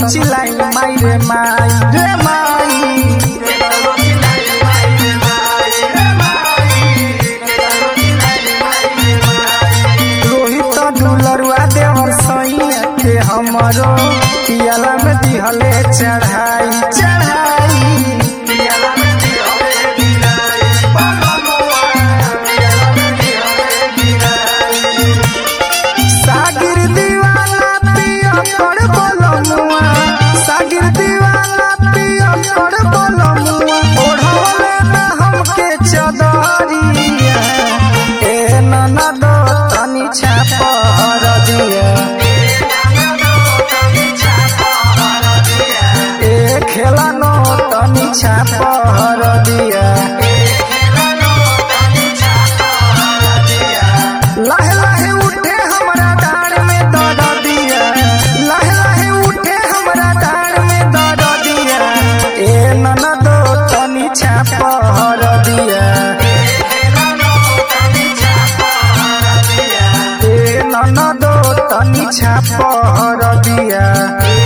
चिलाई माई रे माई रे माई रोहित दुलरुआ देवर सैया के हमरो पियाला में दिहले चढ़ाई चढ़ाई सागिर दीवाना पिया कर बोलमुआ सागिर दीवाना पिया कर बोलमुआ ओढ़वले ना हमके चदरिया ए नना दो तनी छापर दिया ए खेला नो तनी छापर दिया लहे लहे उठे हमरा डार में दर्द दिया लहे लहे उठे हमरा डार में दर्द दिया ए ननद तनी छापहर दिया ए ननद तनी छापहर दिया